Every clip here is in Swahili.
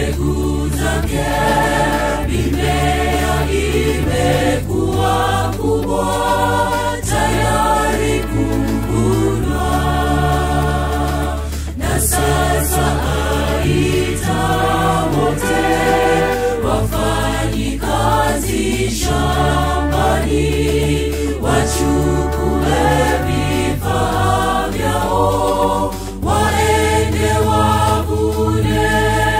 mbegu zake mimea imekuwa kubwa tayari kuvunwa na sasa aita wote wafanyi kazi shambani wachukue vifaa vyao waende wavune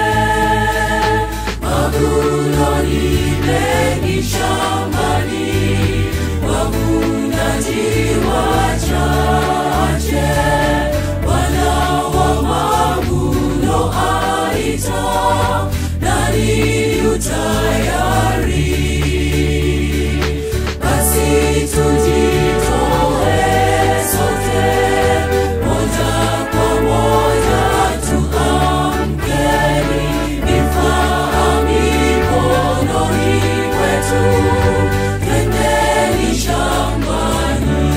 mavuno ni mengi shambani wavunaji wachache bwana wa mavuno aita nani utayari basi tujitoe sote moja kwa moja tuamkeni vifaa mikononi kwetu twendeni shambani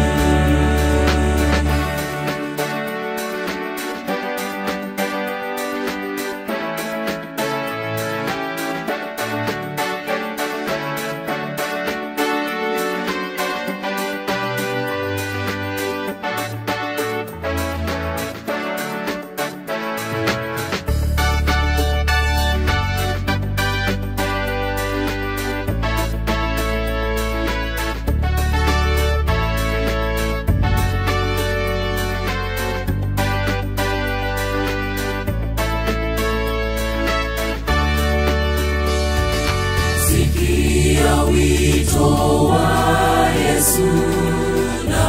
sikia wito wa yesu na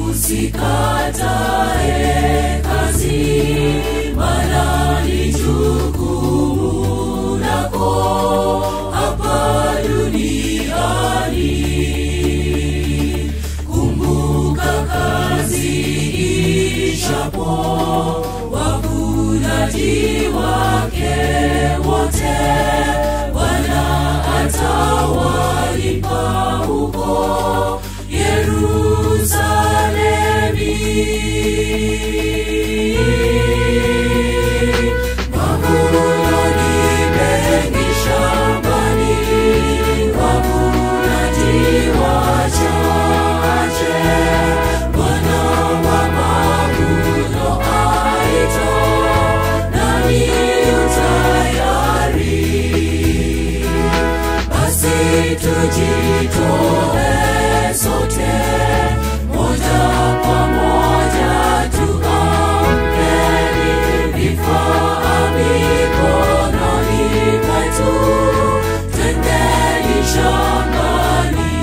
usikatae kazi mana ni jukumu lako hapa duniani kumbuka kazi ishapo wavunaji wake wote bwana atawalipa huko yerusalemi mavuno ni mengi shambani wavunaji wachache bwana wa mavuno aita nani utayari basi tujitoe sote moja kwa moja tuamkeni vifaa mikononi kwetu twendeni shambani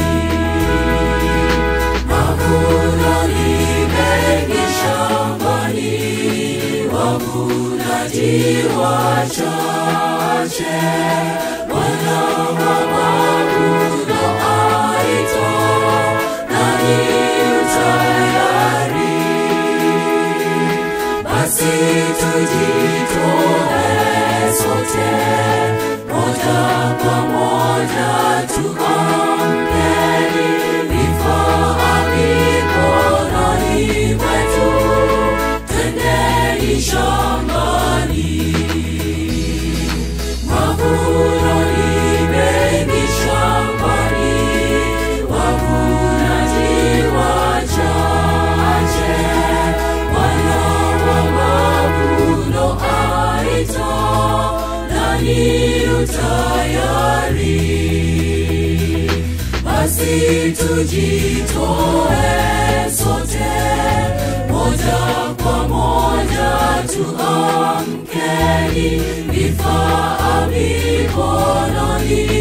mavuno ni mengi shambani wavunaji wachache bwana wa mavuno aita nani utayari basi tujitoe sote moja kwa moja tuamkeni vifaa mikononi mwetu twendeni shambani mavuno ni mengi shambani wavunaji wachache wana wa mavuno aita nani utayari basi tujitoe sote moja kwa moja tuamkeni vifaa mikononi